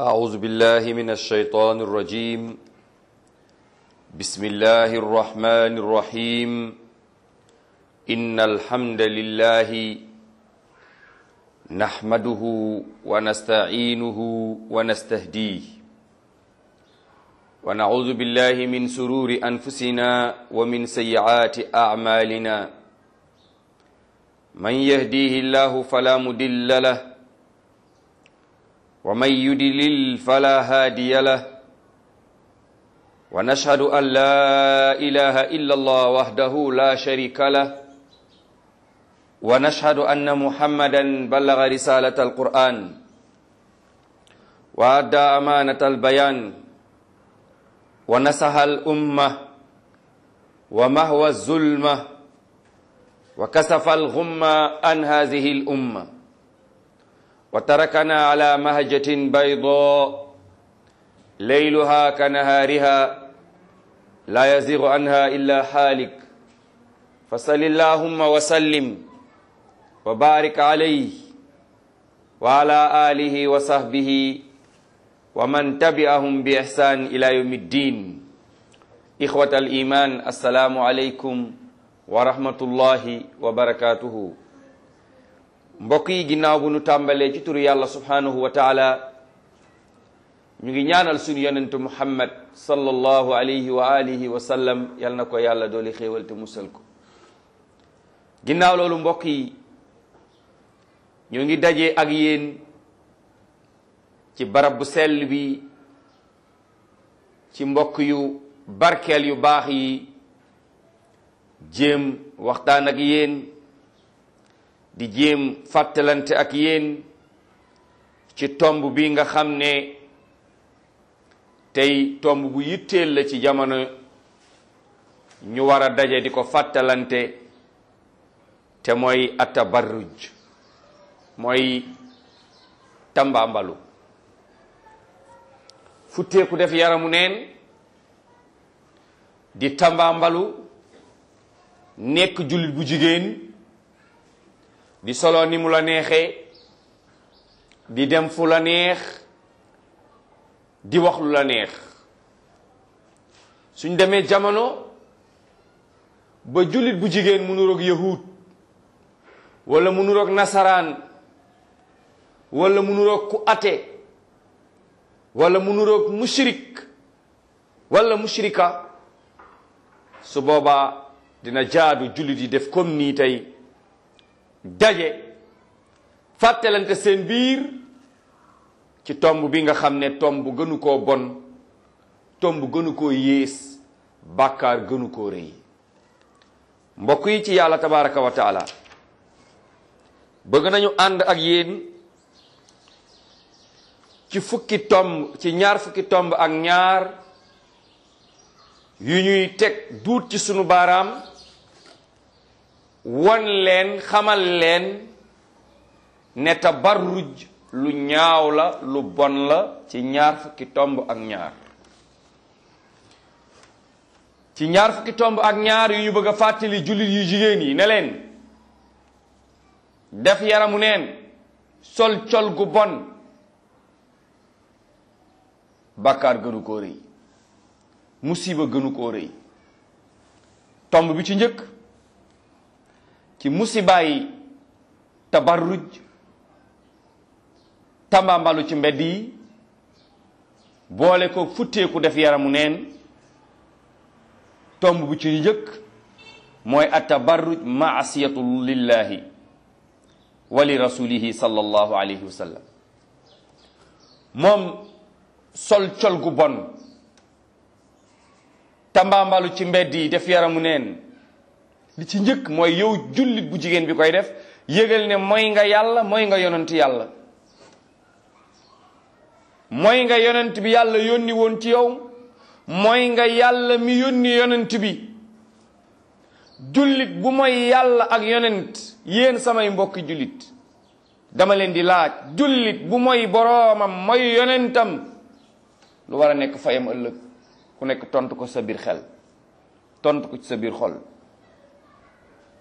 أعوذ بالله من الشيطان الرجيم بسم الله الرحمن الرحيم إن الحمد لله نحمده ونستعينه ونستهديه ونعوذ بالله من سرور أنفسنا ومن سيئات أعمالنا من يهديه الله فلا مدل له ومن يدلل فلا هادي له ونشهد أن لا إله إلا الله وحده لا شريك له ونشهد أن محمدا بلغ رسالة القرآن وأدى أمانة البيان ونصح الأمة ومهوى الظلمة وكسف الغمة عن هذه الأمة وتركنا على مهجة بيضاء ليلها كنهارها لا يزيغ عنها إلا حالك فصل اللهم وسلم وبارك عليه وعلى آله وصحبه ومن تبعهم بإحسان إلى يوم الدين إخوة الإيمان السلام عليكم ورحمة الله وبركاته mbokk yi ginnaaw bu nu tàmbalee ci turu yàlla subhanahu wa taala ñu ngi ñaanal suñu yonentu muhammad sallallahu alayhi wa alihi wa sallam yal na ko yàlla dooli xéewal te musal ko ginnaaw loolu mbokk yi ñu ngi daje ak yéen ci barab bu sell bi ci mbokk yu barkeel yu baax yi jéem waxtaan ak yéen di jéem fàttalante ak yéen ci tomb bi nga xam ne tey tomb bu yitteel la ci jamono ñu war a daje di ko fàttalante te mooy atabarruj mooy tambaambalu futteeku def yaramu neen di tambaambalu nekk jullit bu jigéen di solo ni mu la neexee di dem fu la neex di wax lu la neex suñ demee jamono ba jullit bu jigéen mu nuroog yahud wala mu nuroog nasaraan wala mu nuroog ku ate wala mu nuroog mushrik wala mushrika su boobaa dina jaadu jullit yi def comme nii tey daje fàttalante seen biir ci tomb bi nga xam ne tomb gënu koo bon tomb gënu koo yées bàkkaar gënu koo rëy mbokk yi ci yàlla tabaraka wa taala bëgg nañu ànd ak yéen ci fukki tomb ci ñaar fukki tomb ak ñaar yu ñuy teg duut ci sunu baaraam won leen xamal leen ne tabarruj lu ñaaw la lu bon la ci ñaar fukki tomb ak ñaar ci ñaar fukki tomb ak ñaar yu ñu bëgg a fàttali jullit yu jigéen yi ne leen def yaramu neen sol col gu bon bàkkaar gënu koo rëy musiba gënu koo rëy tomb bi ci njëkk ci musibaay tabarruj tambambalu ci mbedd yi boole ko futteeku def yaramu neen tomb bu ci njëkk mooy at tabarruj maasiyatu lillahi wa li rasulihi sallallahu alayhi wa sallam moom sol col gu bon tambambalu ci mbedd yi def yaramu neen li ci njëkk mooy yow jullit bu jigéen bi koy def yëgal ne mooy nga yàlla mooy nga yonent yàlla mooy nga yonent bi yàlla yónni woon ci yow mooy nga yàlla mi yónni yonent bi jullit bu mooy yàlla ak yonent yéen samay mbokki jullit dama leen di laaj jullit bu mooy boroomam mooy yonentam lu war a nekk fayam ëllëg ku nekk tontu ko sa biir xel tontu ko ci sa biir xol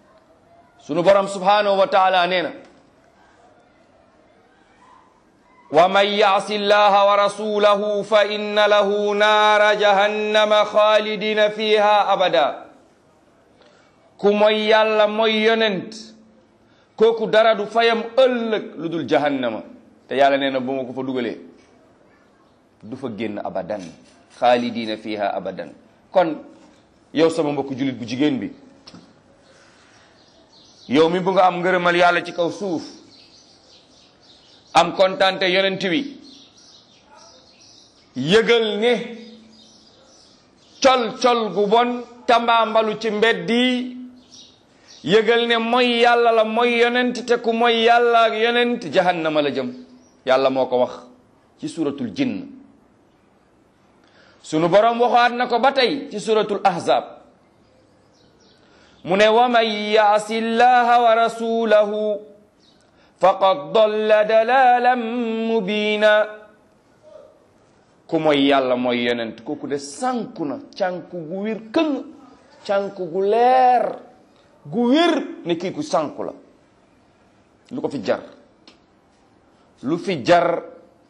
sunu borom subhanahu wa taala nee na wa man yaasi llaha wa rasulahu fa inna lahu naara jahannama xaalidina fiha abada ku mooy yàlla mooy yonent kooku dara du fayam ëllëg lu dul jahannama te yàlla nee na bu ma ko fa dugalee du fa génn abadan xaalidina fiha abadan kon yow sama mbokk jullit bu jigéen bi yow mi bu nga am ngërëmal yàlla ci kaw suuf am kontante yonent wi yëgal ne col col gu bon tambaambalu ci mbeddi yëgal ne mooy yàlla la mooy yonent te ku mooy yàlla ak yonent jahannama la jëm yàlla moo ko wax ci suratul jinn sunu boroom waxaat na ko ba tey ci suratul ahzab mu ne wa man yaasi llaha wa rasulahu faqad dalla dalalan mubina ku mooy yàlla mooy yonent kooku de sànku na cànku gu wir këng cànku gu leer gu wér ne kii ku sànku la lu ko fi jar lu fi jar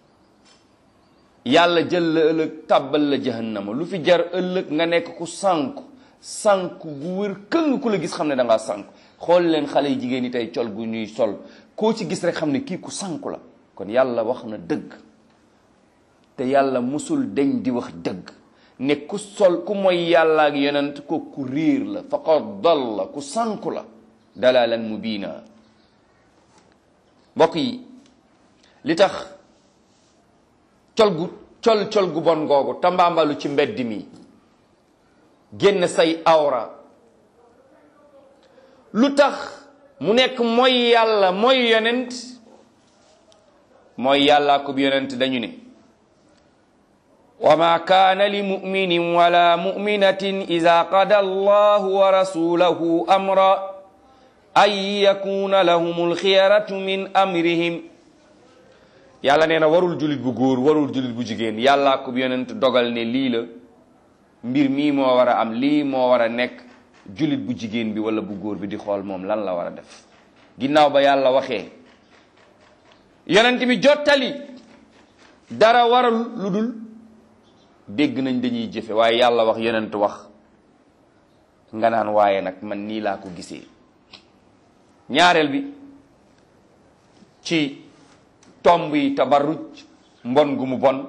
yàlla jël la ëllëg tàbbal la jahannama lu fi jar ëllëg nga nekk ku sànku sànku gu wér këng ku la gis xam ne da ngaa sànku xool leen xale yi jigéen ñi tey col gu ñuy sol koo ci gis rek xam ne kii ku sànku la kon yàlla wax na dëgg te yàlla musul deñ di wax dëgg ne ku sol ku mooy yàlla ak yonent ko ku riir la faqad dalla ku sànku la dalalan mubina mbokk yi li tax col gu col col gu bon googu tambaambalu ci mbedd mi génn say awra lu tax mu nekk mooy yàlla mooy yonent mooy yàlla ko yonent dañu ne wa ma kaana li muminin wala muminatin ida qada allahu wa rasulahu amra an yakuna lahum alxiyaratu min amrihim yàlla nee na warul julit bu góor warul julit bu jigéen yàlla ko yonent dogal ne lii la mbir mii moo war a am lii moo war a nekk julit bu jigéen bi wala bu góor bi di xool moom lan la war a def ginnaaw ba yàlla waxee yonent bi jottali dara waral lu dul dégg nañ dañuy jëfe waaye yàlla wax yonent wax nga naan waaye nag man nii laa ko gisee ñaareel bi ci tomb yi tabarruj mbon gu mu bon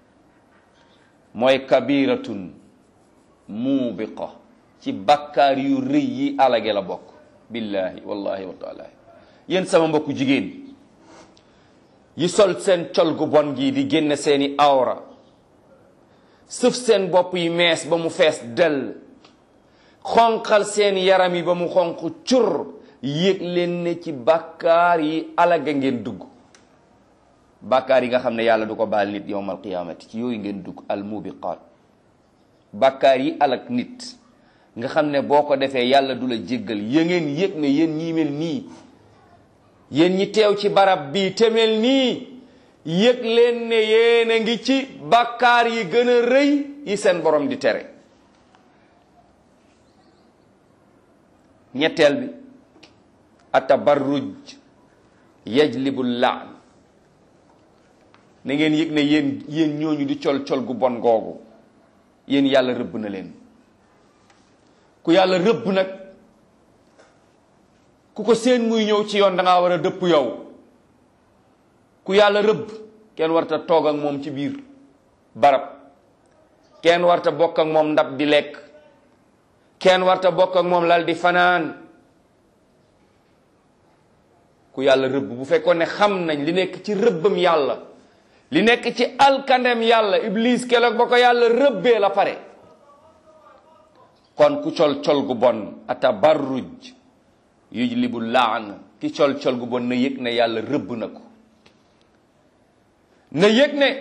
mooy kabiratun muubiqa ci bakkaar yu rëy yi alage la bokk billahi wallahi wa taala yéen sama mbokku jigéen yi sol seen col gu bon gi di génn seeni awra sëf seen bopp yi mees ba mu fees dell xonqal seen yaram yi ba mu xonq cur yëg leen ne ci bàkkaar yi alaga ngeen dugg bàkkaar yi nga xam ne yàlla du ko baal nit yowmal qiyaamati ci yooyu ngeen dugg al mubiqaat bàkkaar yi alag nit nga xam ne boo ko defee yàlla du la jéggal ya ngeen yëg ne yéen ñii mel nii yéen ñi teew ci barab bii te mel nii yëg leen ne yéen a ngi ci bàkkaar yi gën a rëy yi seen borom di tere ñetteel bi atabarruj yajlibu laan na ngeen yëg ne yéen yéen ñooñu di col col gu bon googu yéen yàlla rëbb na leen ku yàlla rëbb nag ku ko seen muy ñëw ci yoon da ngaa war a dëpp yow ku yàlla rëbb kenn warta toog ak moom ci biir barab kenn warta bokk ak moom ndab di lekk kenn warta bokk ak moom lal di fanaan ku yàlla rëbb bu fekkoon ne xam nañ li nekk ci rëbbam yàlla li nekk ci alkandem yàlla iblis keroog ba ko yàlla rëbbee la pare kon ku col col gu bon atabarruj yujlibu laan ki col col gu bon na yëg ne yàlla rëbb na ko na yëg ne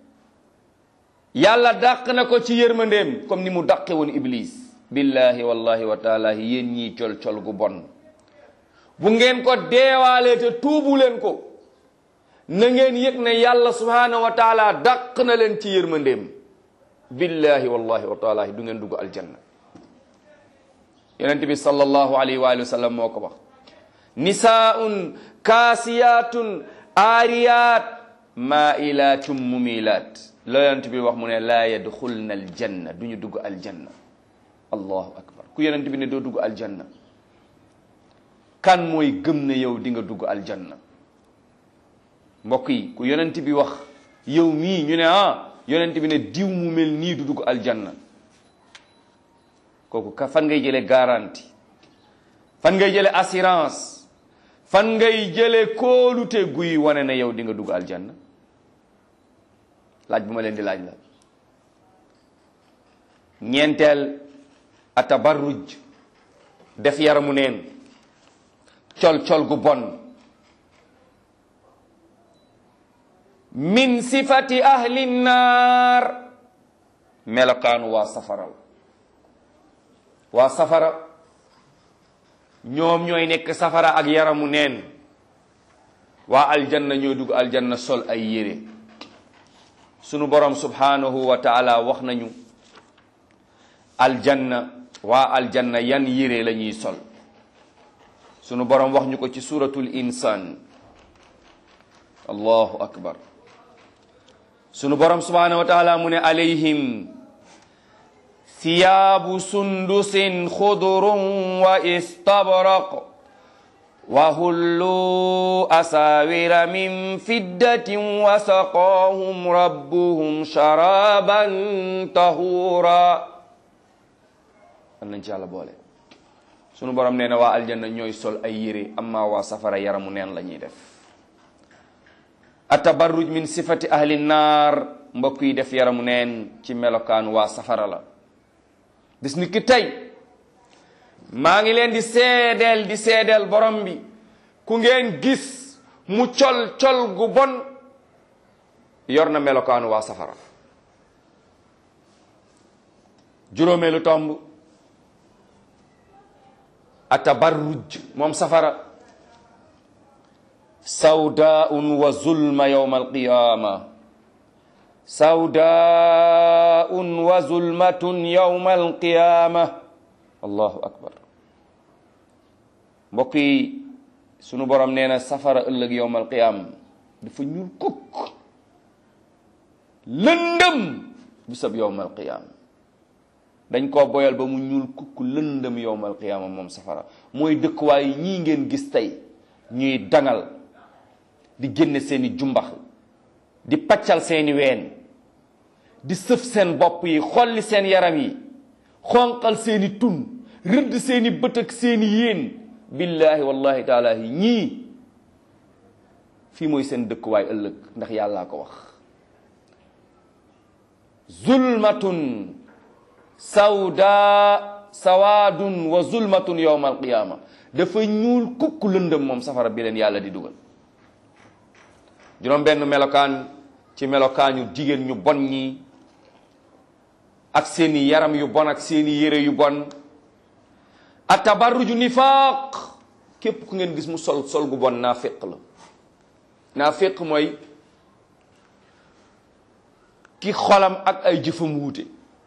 yàlla dàq na ko ci yërmandeem comme ni mu dàqe woon iblis billahi wallahi wa taala yéen ñii col col gu bon bu ngeen ko deewaalee te tuubu leen ko na ngeen yëg ne yàlla subhanahu wa taala dàq na leen ci yërmandeem billahi wallahi wa taala du ngeen dugg aljanna yonent bi sallallahu alayhi wa sallam moo ko wax nisaun kaasiyatun aariyat maailatum mumilaat la yonent bi wax mu ne laa yadxulna aljanna du ñu dugg aljanna allahu akbar ku yonent bi ne doo dugg aljanna kan mooy gëm ne yow di nga dugg aljanna mbokk yi ku yonent bi wax yow mii ñu ne ah yonent bi ne diw mu mel nii du dugg aljanna kooku ka fan ngay jële garantie fan ngay jële assurance fan ngay jële kóolute guy wane na yow di nga dugg aljanna laaj bu ma leen di laaj la ñeenteel atabarruj def yaramu neen col col gu bon min sifati ahli naar melokaanu waa safara la waa safara ñoom ñooy nekk safara ak yaramu neen waa aljanna ñoo dugg aljanna sol ay yére sunu borom subhanahu wa taala wax nañu aljanna waa aljanna yan yére la ñuy sol sunu borom wax ñu ko ci suratul insan allahu akbar sunu borom subhanahu wa taala mu ne alayhim thiyaabu sundusin xudurun wa istabraq wa hullu asawira min fiddatin wa saqaahum rabbuhum sharaban tahura an nañ ci yàlla boole sunu borom nee na waa aljanna ñooy sol ay yére amma waa safara yaramu neen la ñuy def atabarruj min sifati ahli naar mbokk yi def yaramu neen ci melokaan waa safara la bis ni ki tey maa ngi leen di seedeel di seedeel borom bi ku ngeen gis mu col col gu bon yor na melokaanu waa safara juróomeelu tomb atabarruj moom safara sawdaun wa zulma yawma alqiyama sawdaun wa zulmatun yawma alqiyama allahu akbar mbokk yi sunu borom nee na safara ëllëg yawma alqiyama dafa ñuul kukk lëndëm bisab yawma alqiyama dañ koo boyal ba mu ñuul kukk lëndëm yawma alqiyama moom safara mooy dëkkuwaay ñii ngeen gis tey ñuy dangal di génne seeni jumbax di paccal seeni ween di sëf seen bopp yi xolli seen yaram yi xonqal seeni tun rëdd seeni bët ak seeni yéen billahi wallahi taala yi ñii fii mooy seen dëkkuwaay ëllëg ndax yàllaa ko wax zulmatun sawda sawaadun wa zulmatun yawma alqiyama dafa ñuul kukk lëndëm moom safara bi leen yàlla di dugal juróom benn melokaan ci melokaañu jigéen ñu bon ñi ak seeni yaram yu bon ak seeni yére yu bon ak tabarruju nifaaq képp ku ngeen gis mu sol sol gu bon naafiq la naafiq mooy ki xolam ak ay jëfam wuute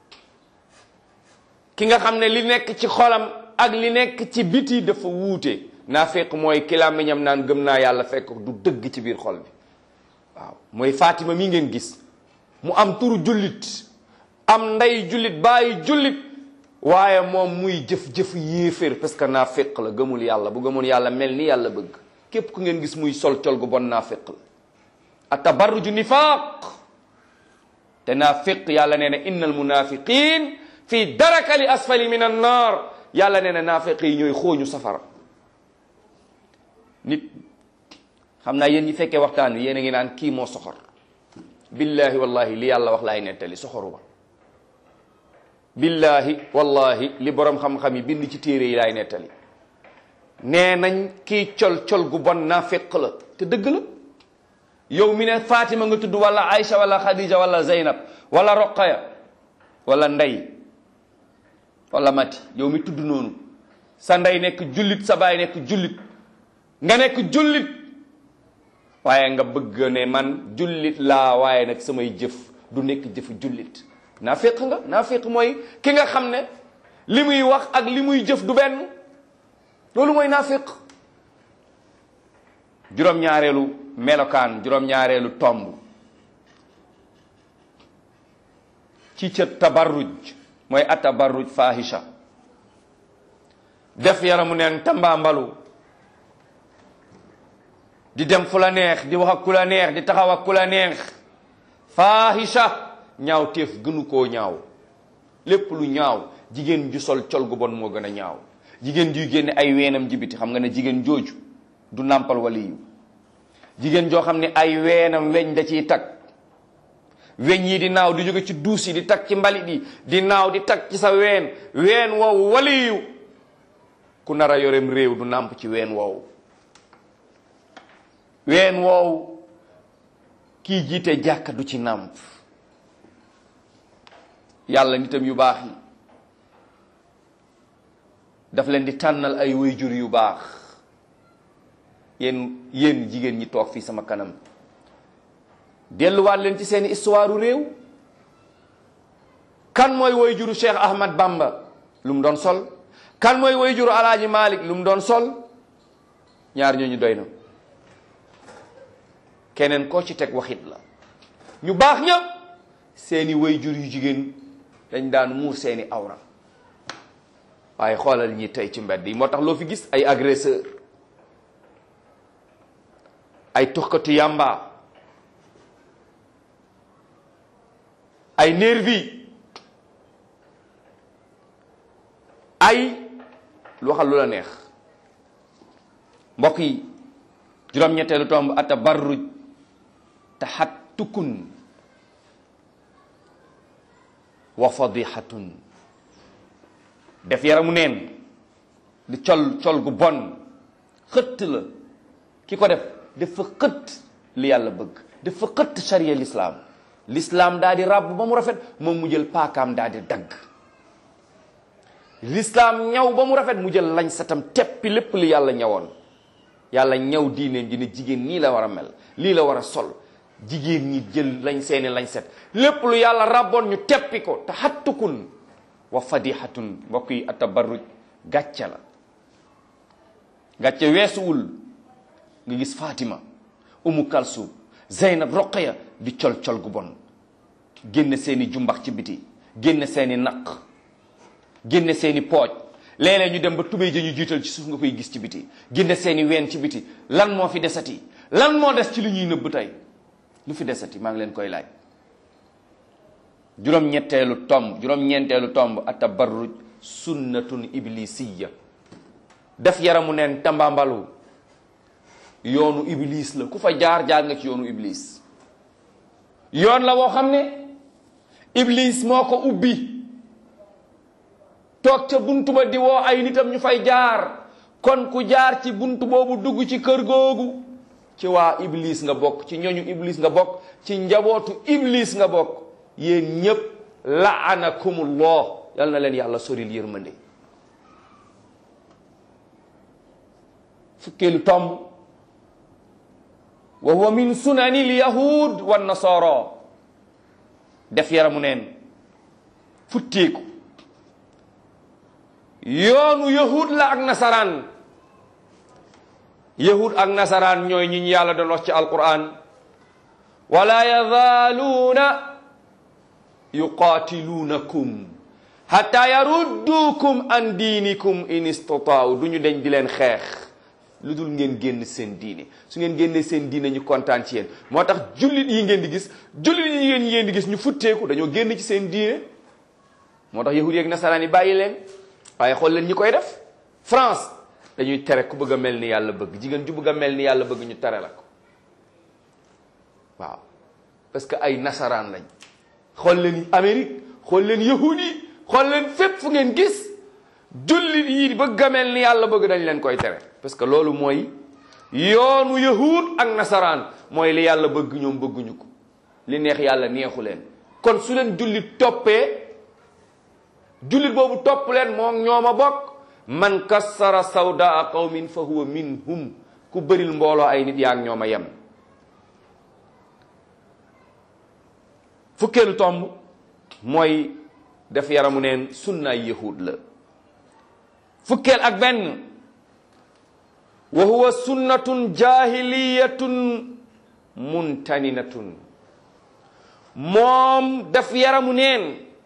ki nga xam ne li nekk ci xolam ak li nekk ci biti dafa wuute naafiq mooy ki làmmiñam naan gëm naa yàlla fekk du dëgg ci biir xol bi waaw mooy Fatima mi ngeen gis mu am turu jullit am ndey jullit bàyyi jullit waaye moom muy jëf-jëf yéeféer parce que naafiq la gëmul yàlla bu gëmul yàlla mel ni yàlla bëgg képp ku ngeen gis muy sol col gu bon naafiq la a tabarruju nifaaq te naafiq yàlla nee na innal munafiqin fi darakali asfali min an naar yàlla nee na naafiq yi ñooy xooñu safara nit xam naa yéen ñi fekkee waxtaan wi yéen a ngi naan kii moo soxor billahi wallahi li yàlla wax laay nettali soxoru ba billahi wallahi li borom xam-xam yi bind ci téere yi laay nettali nee nañ kii col col gu bon naafiq la te dëgg la yow mi ne Fatima nga tudd wala Aïcha wala Khadija wala Zeynab wala Roqaya wala Ndey wala Mati yow mi tudd noonu sa ndey nekk jullit sa baay nekk jullit nga nekk jullit waaye nga bëgg ne man jullit laa waaye nag samay jëf du nekk jëfu jullit naafiq nga naafiq mooy ki nga xam ne li muy wax ak li muy jëf du benn loolu mooy naafiq juróom-ñaareelu melokaan juróom-ñaareelu tomb ci ca tabarruj mooy a tabarruj fahisha def yaramu neen tambaambalu di dem fu la neex di wax ak ku la neex di taxaw ak ku la neex fahisha ñaaw téef gënu koo ñaaw lépp lu ñaaw jigéen ju sol col gu bon moo gën a ñaaw jigéen juy génne ay weenam jibiti xam nga ne jigéen jooju du nàmpal waliyu jigéen joo xam ne ay weenam weñ da ciy tag weñ yi di naaw di jóge ci duus yi di tag ci mbalit yi di naaw di tag ci sa ween ween woowu waliyu ku nar a yorem réew du nàmp ci ween woowu ween woowu kii jiite jàkka du ci nàmp yàlla nitam yu baax yi daf leen di tànnal ay wayjur yu baax yéen yéen jigéen ñi toog fii sama kanam delluwaat leen ci seeni histoire réew kan mooy wayjuru Cheikh Ahmad Bamba lu mu doon sol kan mooy wayjuru Alaaji Malik lu mu doon sol ñaar ñooñu doy na keneen koo ci teg waxit la ñu baax ñëpp seeni wayjur yu jigéen dañ daan muur seeni awra waaye xoolal ñi tey ci mbedd yi moo tax loo fi gis ay agresseur ay tuxkatu yàmba ay nervi ay lu waxal lu la neex mbokk yi juróom-ñetteelu tomb ata barruj taxattukun wa fadihatun def yaramu neen di col col gu bon xëtt la ki ko def dafa xëtt li yàlla bëgg dafa xëtt charia l'islam l'islam daa di ràbb ba mu rafet moom mu jël paakaam daa di dagg l'islam ñaw ba mu rafet mu jël lañ satam teppi lépp li yàlla ñawoon yàlla ñaw diineen ji ne jigéen nii la war a mel lii la war a sol jigéen ñi jël lañ seeni lañ set lépp lu yàlla ràbboon ñu teppi ko te xattukun wa fadihatun mbokk yi atabarruj gàcce la gàcce weesuwul nga gis Fatima Umu Kalsum Zeynab Roqaya di col col gu bon génne seeni jumbax ci biti génne seeni naq génne seeni pooj léeg-léeg ñu dem ba tubéy ja ñu jiital ci suuf nga koy gis ci biti génne seeni ween ci biti lan moo fi desati lan moo des ci li ñuy nëbb tey lu fi desati maa ngi leen koy laaj juróom-ñetteelu tomb juróom-ñeenteelu tomb atabarruj sunnatun iblisiya def yaramu neen tambambalu yoonu iblis la ku fa jaar jaar nga ci yoonu iblis yoon la woo xam ne iblis moo ko ubbi toog ca buntu ba di woo ay nitam ñu fay jaar kon ku jaar ci buntu boobu dugg ci kër googu ci waa iblis nga bokk ci ñooñu iblis nga bokk ci njabootu iblis nga bokk yéen ñépp laanakumullah yal na leen yàlla soril yërmande fukkeelu tomb wa huwa min sunani lyahud wa nasara def yaramu neen futteeku yoonu yahud la ak nasaraan yahud ak nasaraan ñooy ñi ñu yàlla doon wax ci alquran wala yazaaluuna yuqaatiluunakum hatta yaruddukum an diinikum in istataaw du ñu deñ di leen xeex lu dul ngeen génn seen diine su ngeen génnee seen diine ñu kontaan ci yéen moo tax jullit yi ngeen di gis jullit yi ngeen ngeen di gis ñu futteeku dañoo génn ci seen diine moo tax yahud yeeg nasaraan yi bàyyi leen waaye xool leen ñi koy def France dañuy tere ku bëgg a mel ni yàlla bëgg jigéen ju bëgg a mel ni yàlla bëgg ñu tere la ko waaw parce que ay nasaraan lañ xool leen Amérique xool leen yahud yi xool leen fépp fu ngeen gis jullit yi bëgg a mel ni yàlla bëgg dañ leen koy tere parce que loolu mooy yoonu yahud ak nasaraan mooy li yàlla bëgg ñoom bëgguñu ko li neex yàlla neexu leen kon su leen jullit toppee jullit boobu topp leen moom ñoom a bokk man kassara sawdaa qawmin fa huwa minhum ku bëril mbooloo ay nit yaa ngi ñoom a yem fukkeelu tomb mooy def yaramu neen sunnaay yahud la fukkeel ak benn wa huwa sunnatun jahiliyatun muntaninatun moom def yaramu neen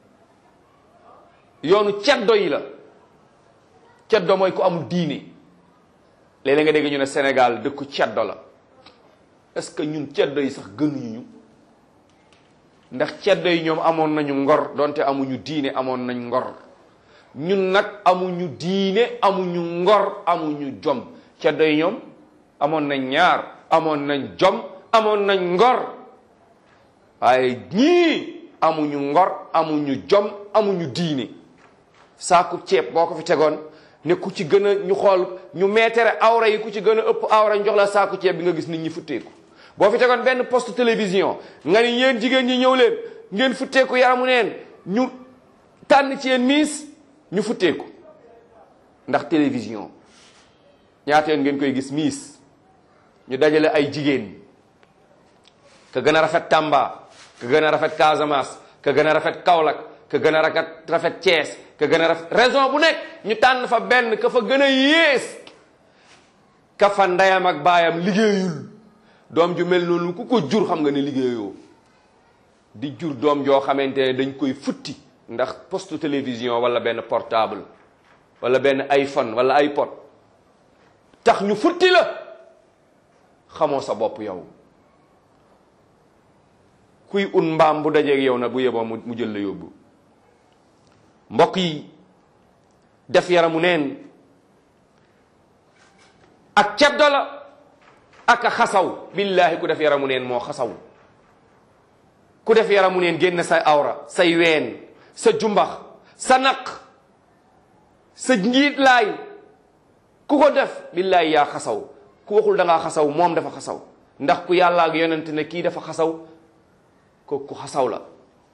yoonu ceddo yi la ceddo mooy ku amul diine léeg-léeg nga dégg ñu ne Sénégal dëkku ceddo la est-ce que ñun ceddo yi sax gënuñu ñu ndax ceddo yi ñoom amoon nañu ngor donte amuñu diine amoon nañ ngor ñun nag amuñu diine amuñu ngor amuñu jom ceddo yi ñoom amoon nañ ñaar amoon nañ jom amoon nañ ngor waaye ñii amuñu ngor amuñu jom amuñu diine saaku ceeb boo ko fi tegoon ne ku ci gën a ñu xool ñu meetere awra yi ku ci gën a ëpp awra ñu jox la saaku ceeb bi nga gis nit ñi futteeku boo fi tegoon benn poste télévision nga ni yéen jigéen ñi ñëw leen ngeen futteeku yaramu neen ñu tànn ci yéen miis ñu futteeku ndax télévision ñaata yoon ngeen koy gis miis ñu dajale ay jigéen ka gën a rafet Tamba ka gën a rafet Casamance ka gën a rafet Kaolack ka gën a rafet rafet Thiès ka gën a rafet raison bu nekk ñu tànn fa benn ka fa gën a yées ka fa ndeyam ak baayam liggéeyul doom ju mel noonu ku ko jur xam nga ne liggéeyoo di jur doom joo xamante ne dañ koy futti ndax poste télévision wala benn portable wala benn iPhone wala iPod tax ñu futti la xamoo sa bopp yow kuy un mbaam bu dajeeg yow nag bu yeboo mu jël la yóbbu mbokk yi def yaramu neen ak ceddo la ak a xasaw billaahi ku def yaramu neen moo xasaw ku def yaramu neen génn sa awra say ween sa jumbax sa naq sa njiit laay ku ko def billaahi yaa xasaw ku waxul da ngaa xasaw moom dafa xasaw ndax ku yàlla ak yonent ne kii dafa xasaw ko ku xasaw la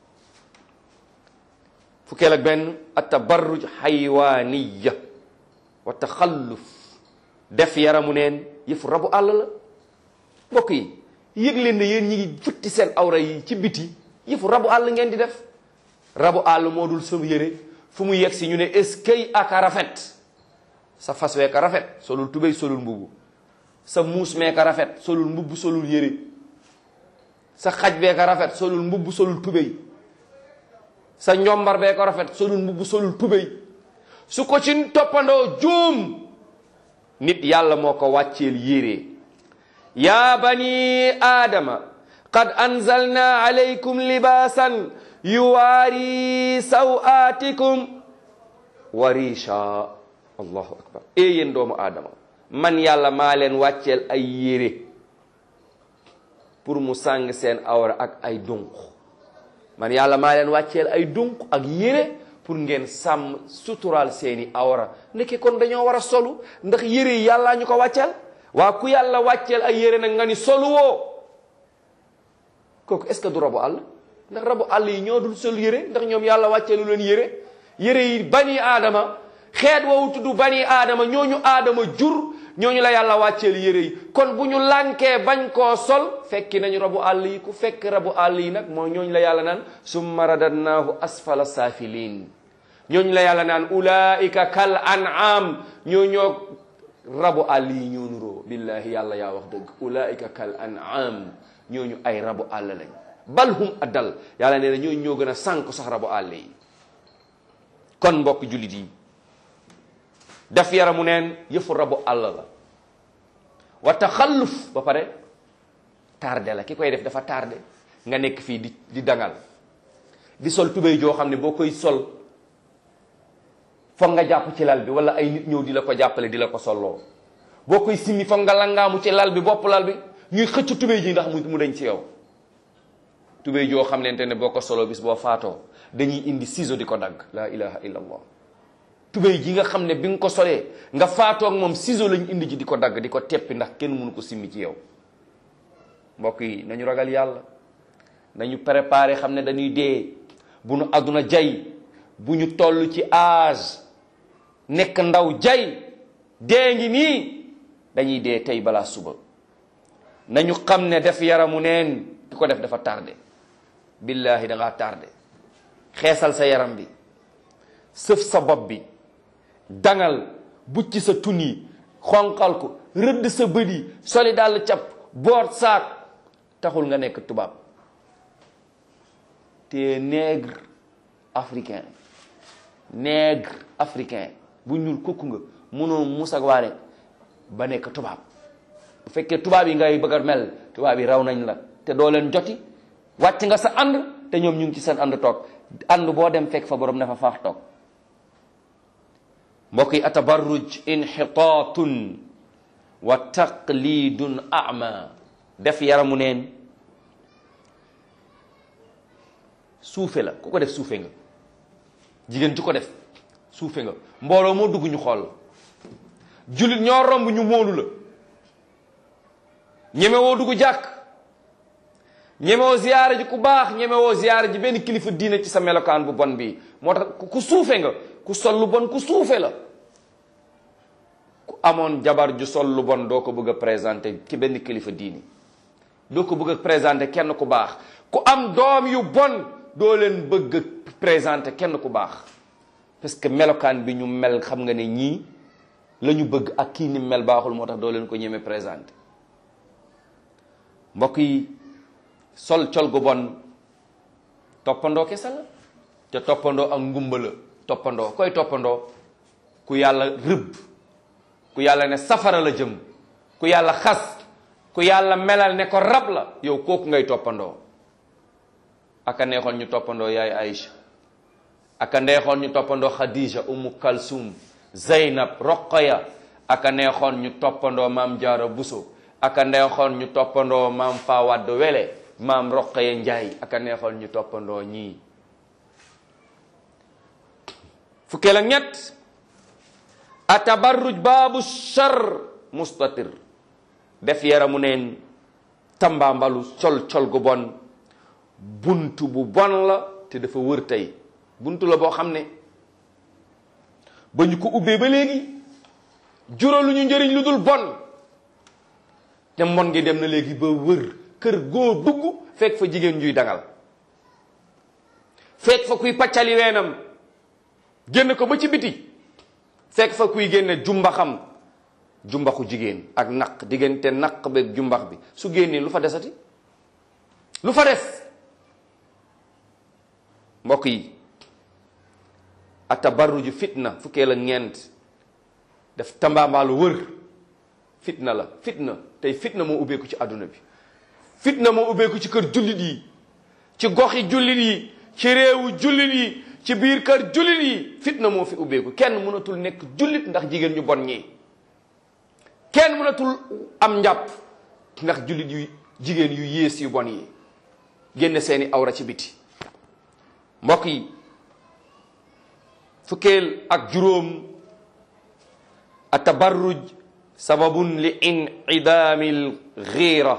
fukkeel ak benn atabarruj xaywaaniya wa taxalluf def yaramu neen yëfu rabu àll la mbokk yi yëg leen ne yéen ñi ngi futti seen awra yi ci biti yëfu rabu àll ngeen di def rabu àll moo dul sa yére fu mu yegg si ñu ne eskay aka rafet sa fas wee ka rafet solul tubéy solul mbubu sa muus mee ka rafet solul mbubb solul yére sa xaj bee ka rafet solul mbubb solul tubéy sa njombar bee ko rafet solul mbubb solul tubéy su ko ci toppandoo juum nit yàlla moo ko wàcceel yére yaa bani aadama qad anzalna alaykum libaasan yuwaari sawaatikum warisha allahu akbar e yéen doomu aadama man yàlla maa leen wàcceel ay yére pour mu sàng seen awra ak ay dunq man yàlla maa leen wàcceel ay dunq ak yére pour ngeen sàmm suturaal seeni awra ndeke kon dañoo war a solu ndax yére yi yàllaa ñu ko wàcceel waa ku yàlla wàcceel ay yére nag nga ni solu woo kooku est-ce que du rabu àll ndax rabu àll yi ñoo dul sol yére ndax ñoom yàlla wàcceelu leen yére yére yi bani aadama xeet woowu tudd bani aadama ñooñu aadama jur ñooñu la yàlla wàcceel yére yi kon bu ñu lànkee bañ koo sol fekki nañu rabu àll yi ku fekk rabu àll yi nag moo ñooñu la yàlla naan summa radadnaahu asfala saafiliin ñooñu la yàlla naan ulaika kal an'am ñoo ñoo rabu àll yi ñoo nuroo billahi yàlla yaa wax dëgg ulaika kal an'am ñooñu ay rabu àll lañ bal hum addal yàlla nee na ñooñu ñoo gën a sànk sax rabu àll yi kon mbokk jullit yi def yaramu neen yëfu rabu àll la wa taxalluf ba pare tardé la ki koy def dafa tardé nga nekk fii di di dangal di sol tubéy joo xam ne boo koy sol foog nga jàpp ci lal bi wala ay nit ñëw di la ko jàppale di la ko solloo boo koy simmi foog nga langaamu ci lal bi bopp lal bi ñuy xëcc tubéy ji ndax mu dañ ci yow tubéy joo xam nente ne boo ko soloo bis boo faatoo dañuy indi ciseau di ko dagg la ilaha illa allah tubéy ji nga xam ne bi nga ko solee nga faatoog moom ciseau lañ indi ji di ko dagg di ko teppi ndax kenn mënu ko simmi ci yow mbokk yi nañu ragal yàlla nañu préparé xam ne dañuy dee bu nu àdduna jay bu ñu toll ci âge nekk ndaw jay dee ngi nii dañuy dee tey balaa suba nañu xam ne def yaramu neen ki ko def dafa tardé billahi da ngaa tardé xeesal sa yaram bi sëf sa bopp bi dangal bucc sa tun yi xonqal ko rëdd sa bët yi soli dàll cap boot saak taxul nga nekk tubaab te nègre africain nègre africain bu ñuul kukku nga mënoo musagwaare ba nekk tubaab bu fekkee tubaab yi ngay bëgg a mel tubaab yi raw nañ la te doo leen joti wàcc nga sa ànd te ñoom ñu ngi ci seen ànd toog ànd boo dem fekk fa borom dafa faax toog mbokk yi atabarruj inxitaatun wa taqlidun ama def yaramu neen suufe la ku ko def suufe nga jigéen ju ko def suufe nga mbooloo moo dugg ñu xool jullit ñoo romb ñu móolu la ñemewoo dugg jàkk ñemewoo ziyaara ji ku baax ñemewoo ziyaara ji benn kilifa diine ci sa melokaan bu bon bi moo tax ku suufe nga ku sol lu bon ku suufe la ku amoon jabar ju sol lu bon doo ko bëgg a présenté ci benn kilifa diini doo ko bëgg a présenté kenn ku baax ku am doom yu bon doo leen bëgg a présenté kenn ku baax parce que melokaan bi ñu mel xam nga ne ñii la ñu bëgg ak kii ni mel baaxul moo tax doo leen ko ñeme présenté mbokk yi sol col gu bon toppandoo kese la te toppandoo ak ngumba la toppandoo koy toppandoo ku yàlla rëbb ku yàlla ne safara la jëm ku yàlla xas ku yàlla melal ne ko rab la yow kooku ngay toppandoo aka neexoon ñu toppandoo yaay Aïcha aka neexoon ñu toppandoo Khadija Umu Kalsum Zeynab Roqaya aka neexoon ñu toppandoo maam Jaara Buso aka neexoon ñu toppandoo maam Fawad Wele maam Roqaya Njaay aka neexoon ñu toppandoo ñii fukkeel ak ñett atabarruj baabu char mustatir def yaramu neen tambaambalu col col gu bon buntu bu bon la te dafa wër tey buntu la boo xam ne ba ñu ko ubbee ba léegi juralu ñu njëriñ lu dul bon te mbon ngi dem na léegi ba wër kër goo dugg fekk fa jigéen juy dangal fekk fa kuy paccali weenam génn ko ba ci biti fekk fa kuy génne jumbaxam jumbaxu jigéen ak naq diggante naq beeg jumbax bi su génnee lu fa desati lu fa des mbokk yi atabarruju fitna fukkee la ñeent def tambaambaalu wër fitna la fitna tey fitna moo ubbeeku ci àdduna bi fitna moo ubbeeku ci kër jullit yi ci goxi jullit yi ci réewu jullit yi ci biir kër jullit yi fitna moo fi ubbeeku kenn mënatul nekk jullit ndax jigéen ñu bon ñi kenn mënatul am njàpp ndax jullit yu jigéen yu yées yu bon yi génne seeni awra ci biti mbokk yi fukkeel ak juróom atabarruj sababun li in'idaamil xiira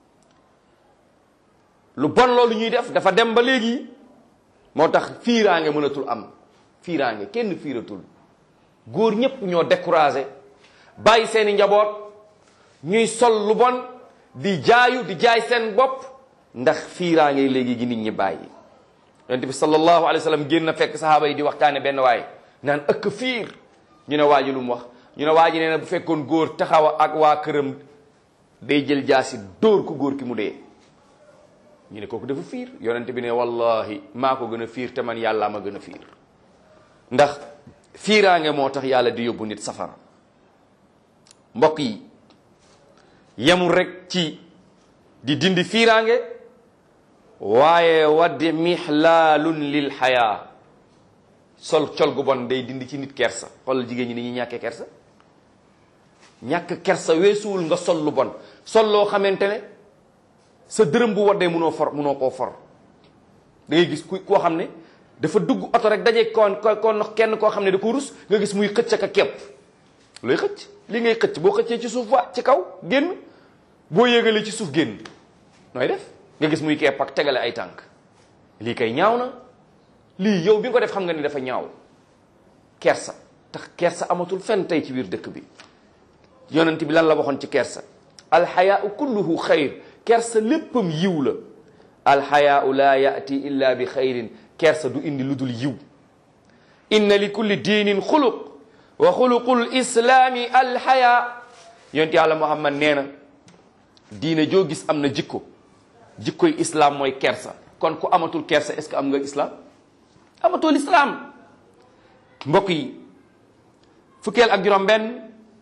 lu bon loolu ñuy def dafa dem ba léegi moo tax fiiraange mënatul am fiiraange kenn fiiratul góor ñépp ñoo découragé bàyyi seeni njaboot ñuy sol lu bon di jaayu di jaay seen bopp ndax fiiraange léegi gi nit ñi bàyyi yonent bi sallallahu alayhi wa sallam génn fekk sahaaba yi di waxtaane benn waay naan ëkk fiir ñu ne waa ji lu mu wax ñu ne waa ji nee na bu fekkoon góor taxaw ak waa këram day jël jaasi dóor ko góor ki mu dee ñu ne kooku dafa fiir yonent bi ne wallahi maa ko gën a fiir te man yàllaa ma gën a fiir ndax fiiraange moo tax yàlla di yóbbu nit safara mbokk yi yemul rek ci di dindi fiiraange waaye waddi mixlaalun lil xayaa sol col gu bon day dindi ci nit kersa xoolal jigéen ñi ni ñuy ñàkkee kersa ñàkk kersa weesuwul nga sol lu bon sol loo xamante ne sa dërëm bu waddee munoo for munoo koo for da ngay gis ku koo xam ne dafa dugg oto rek daje kon kon kenn koo xam ne da ko rus nga gis muy xëcc ak képp looy xëcc li ngay xëcc boo xëccee ci suuf wa ci kaw génn boo yéegalee ci suuf génn nooy def nga gis muy kepp ak tegale ay tànk lii kay ñaaw na lii yow bi nga ko def xam nga ni dafa ñaaw kersa tax kersa amatul fenn tey ci biir dëkk bi yonent bi lan la waxoon ci kersa alxayaau kulluhu xayr kersa léppam yiw la alxayaau laa yaati illa bi xayrin kersa du indi lu dul yiw inna li kulli diinin xuluq wa xuluqul islaami alxayaa yonent yàlla muhammad nee na diine joo gis am na jikko jikkoy islam mooy kersa kon ku amatul kersa est-ce que am nga islam amatul islam mbokk yi fukkeel ak juróom benn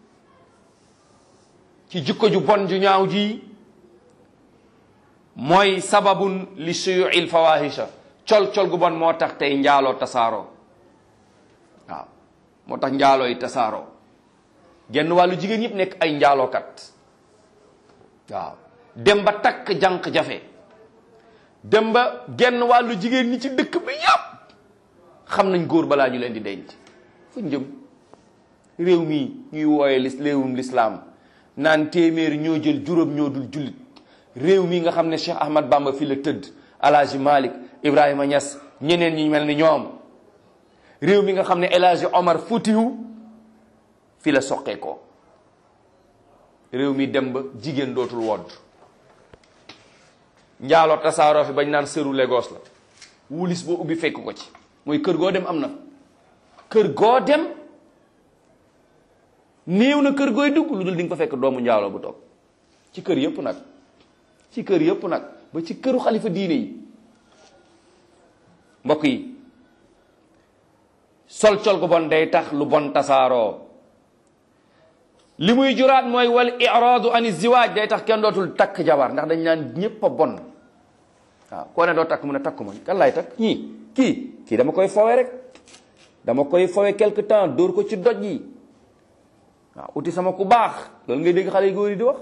ci jikko ju bon ju ñaaw ji mooy sababun li suyuil fawahisha col col gu bon moo tax tey njaaloo tasaaroo waaw moo tax njaaloo yi tasaaroo genn wàllu jigéen ñëpp nekk ay njaalookat waaw dem ba takk jànq jafe dem ba genn wàllu jigéen ñi ci dëkk bi yàpp xam nañ góor balaa ñu leen di denc fu njëm réew mi ñuy wooye lis réewum lislaam naan téeméeri ñoo jël juróom ñoo dul jullit réew mi nga xam ne Cheikh Ahmad Bamba fi la tëdd Alaaji Malik Ibrahima Niass ñeneen ñi mel ni ñoom réew mi nga xam ne El Hadji Omar Foutiou fi la soqee ko réew mi dem ba jigéen dootul wodd njaaloo tasaaroo fi bañ naan sëru Lagos la wulis boo ubbi fekk ko ci mooy kër goo dem am na kër goo dem néew na kër gooy dugg lu dul di nga fa fekk doomu njaaloo bu toog ci kër yëpp nag ci kër yëpp nag ba ci këru xalifa diine yi mbokk yi sol col gu bon day tax lu bon tasaaroo li muy juraat mooy wal iraadu ani ziwaaj day tax kenn dootul takk jabar ndax dañ naan ñépp a bon waaw koo ne doo takk mu ne takku ma kan laay takk ñii kii kii dama koy fowe rek dama koy fowe quelque temps dóor ko ci doj yi waaw uti sama ku baax loolu ngay dégg xale yu góor yi di wax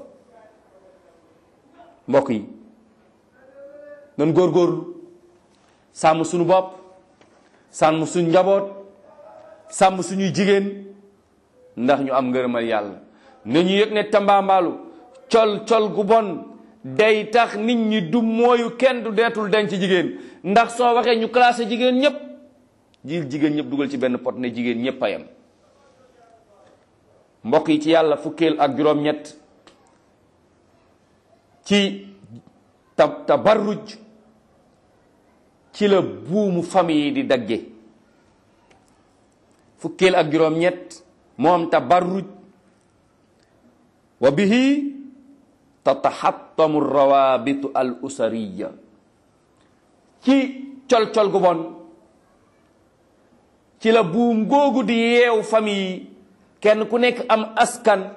mbokk yi nan góorgóorlu sàmm suñu bopp sàmm suñu njaboot sàmm suñuy jigéen ndax ñu am ngërëmal yàlla nañu yëg ne tambaambaalu col col gu bon day tax nit ñi du mooyu kenn du deetul denc jigéen ndax soo waxee ñu classé jigéen ñëpp jil jigéen ñëpp dugal ci benn pot ne jigéen ñëpp a yem mbokk yi ci yàlla fukkeel ak juróom-ñett ci ta tabarruj ci la buumu famille yi di dagge fukkeel ak juróom-ñett moom tabarruj wa bihi tataxattamu rawabitu al usariya ci col-col gu bon ci la buum googu di yeew famille yi kenn ku nekk am askan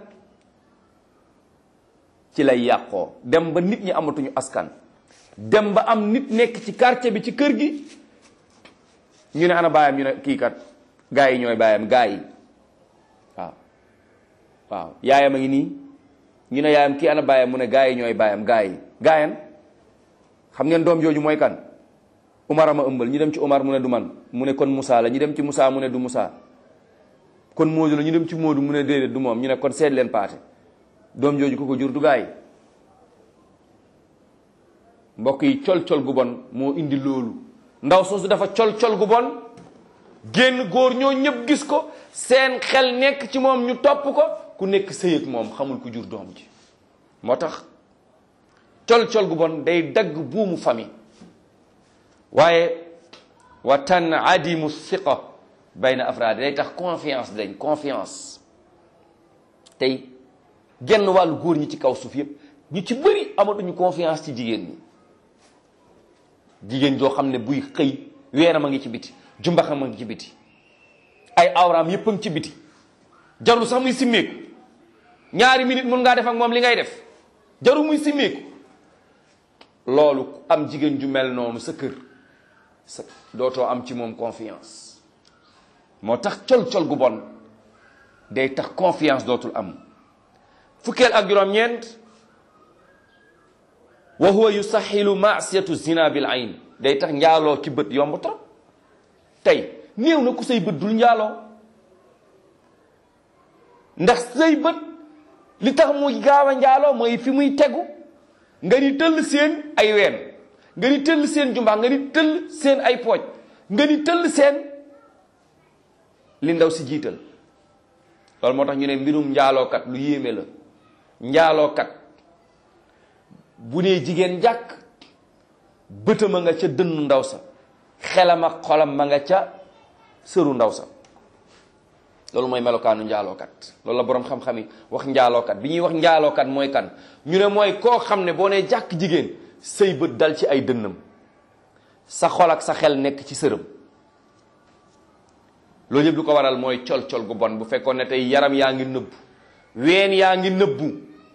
ci lay yàqoo dem ba nit ñi amatuñu askan dem ba am nit nekk ci quartier bi ci kër gi ñu ne ana baayam ñu ne kii kat gaa yi ñooy baayam gaa yi waaw waaw yaayam a ngi nii ñu ne yaayam kii ana baayam mu ne gaa yi ñooy baayam gaa yi gaayan xam ngeen doom jooju mooy kan Umar ama ëmbal ñu dem ci Umar mu ne du man mu ne kon Moussa la ñu dem ci Moussa mu ne du Moussa kon Moodu la ñu dem ci Moodu mu ne déedéet du moom ñu ne kon seet leen paate doom jooju ku ko jur du gaa yi mbokk yi col-col gu bon moo indi loolu ndaw soosu dafa col-col gu bon génn góor ñoo ñëpp gis ko seen xel nekk ci moom ñu topp ko ku nekk sëy ak moom xamul ku jur doom ji moo tax col-col gu bon day dagg buumu famille waaye wa tan adimu siqa bayna afraad day tax confiance dañ confiance tey genn wàllu góor ñi ci kaw suuf yépp ñu ci bëri amatuñu confiance ci jigéen ñi jigéen joo xam ne buy xëy weeram a ngi ci biti jumbaxam a ngi ci biti ay awraam yépp a ngi ci biti jarul sax muy simmeeku ñaari minute mun ngaa def ak moom li ngay def jarul muy simmeeku loolu am jigéen ju mel noonu sa kër sa dootoo am ci moom confiance moo tax col-col gu bon day tax confiance dootul am fukkeel ak juróom-ñeent wa huwa yusaxilu maasiyatu zina bil ayn day tax njaaloo ci bët yomb trop tey néew na ku say bët dul njaaloo ndax say bët li tax muy gaaw a njaaloo mooy fi muy tegu nga ni tëll seen ay ween nga ni tëll seen jumbax nga ni tëll seen ay pooj nga ni tëll seen li ndaw si jiital loolu moo tax ñu ne mbirum njaalookat lu yéeme la njaalookat bu nee jigéen jàkk bëtam a nga ca dënnu ndaw sa xelam ak xolam ma nga ca sëru ndaw sa loolu mooy melokaanu njaalookat loolu la boroom xam-xam yi wax njaalookat bi ñuy wax njaalookat mooy kan ñu ne mooy koo xam ne boo nee jàkk jigéen say bët dal ci ay dënnam sa xol ak sa xel nekk ci sërëm loolu yëpp lu ko waral mooy col-col gu bon bu fekkoon ne tey yaram yaa ngi nëbbu ween yaa ngi nëbbu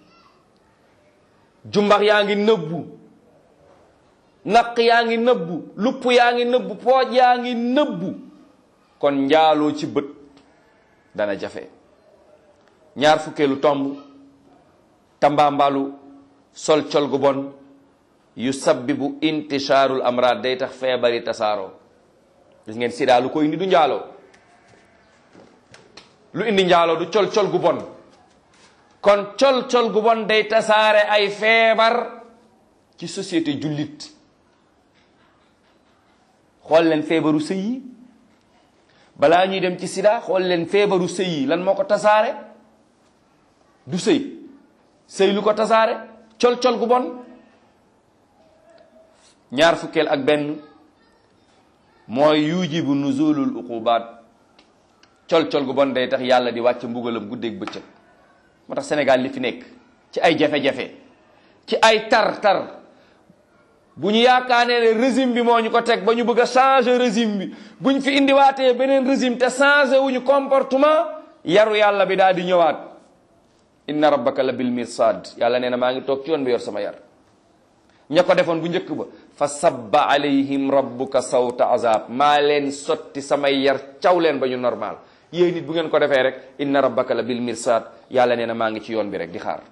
jumbax yaa ngi nëbbu naq yaa ngi nëbbu lupp yaa ngi nëbbu pooj yaa ngi nëbbu kon njaaloo ci bët dana jafe ñaar fukkeelu tomb tambaambalu sol col gu bon yu sabbibu intishaarul amraad day tax feebari tasaaroo gis ngeen sida lu ko indi du njaaloo lu indi njaaloo du col col gu bon kon col col gu bon day tasaare ay feebar ci société jullit xool leen feebaru sëy yi balaa ñuy dem ci sida xool leen feebaru sëy yi lan moo ko tasaare du sëy sëy lu ko tasaare col col gu bon ñaar fukkeel ak benn mooy yujibu nuzulul uqubaat col col gu bon day tax yàlla di wàcc mbugalam guddeeg bëccëg moo tax Sénégal li fi nekk ci ay jafe-jafe ci ay tar-tar bu ñu yaakaaree ne régime bi moo ñu ko teg ba ñu bëgg a changer régime bi bu ñu fi indiwaatee beneen régime te changé wuñu comportement yaru yàlla bi daal di ñëwaat inna rabbaka la bil mirsad yàlla nee na maa ngi toog ci yoon bi yor sama yar ña ko defoon bu njëkk ba fa sabba alayhim rabbuka sawta azab maa leen sotti samay yar caw leen ba ñu normal yéen nit bu ngeen ko defee rek inna rabbaka la bil mirsad yàlla nee na maa ngi ci yoon bi rek di xaar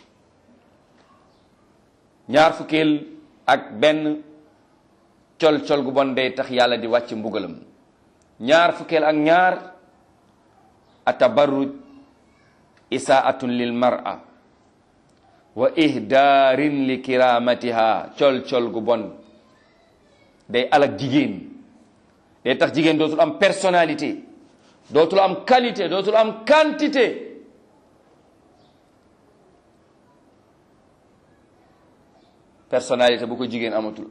ñaar fukkeel ak benn col col gu bon day tax yàlla di wàcc mbugalam ñaar fukkeel ak ñaar atabarruj isaatun lil mar'a wa ihdaarin li kiramatiha col col gu bon day alak jigéen day tax jigéen dootul am personnalité dootul am qualité dootul am quantité personnalité bu ko jigéen amatul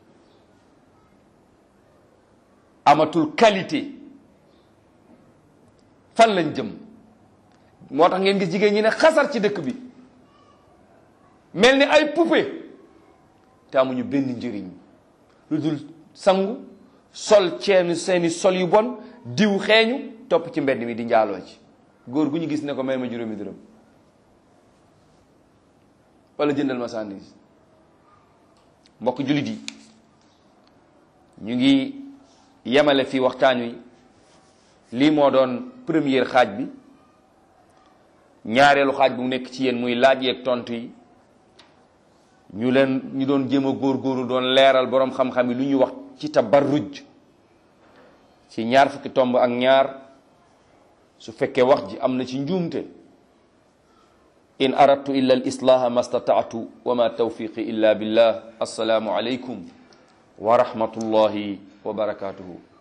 amatul qualité fan lañ jëm moo tax ngeen gis jigéen ñi ne xasar ci dëkk bi mel ni ay poupée te amuñu benn njëriñ lu dul sangu sol ceenu seeni sol yu bon diw xeeñu topp ci mbedd mi di njaaloo ci góor gu ñu gis ne ko may ma juróomi dërëm wala jëndal ma sandwich mbokk jullit yi ñu ngi yemale fii waxtaan wi lii moo doon première xaaj bi ñaareelu xaaj bu nekk ci yéen muy laaj yeeg tontu yi ñu leen ñu doon jéem a góorgóorlu doon leeral boroom xam-xam yi lu ñuy wax ci tabarruj ci ñaar fukki tomb ak ñaar su fekkee wax ji am na ci njuumte in aradtu illa al islaha ma stataatu wa ma tawfiqi illa billah assalaamu alaykum wa rahmatullahi wa barakatuhu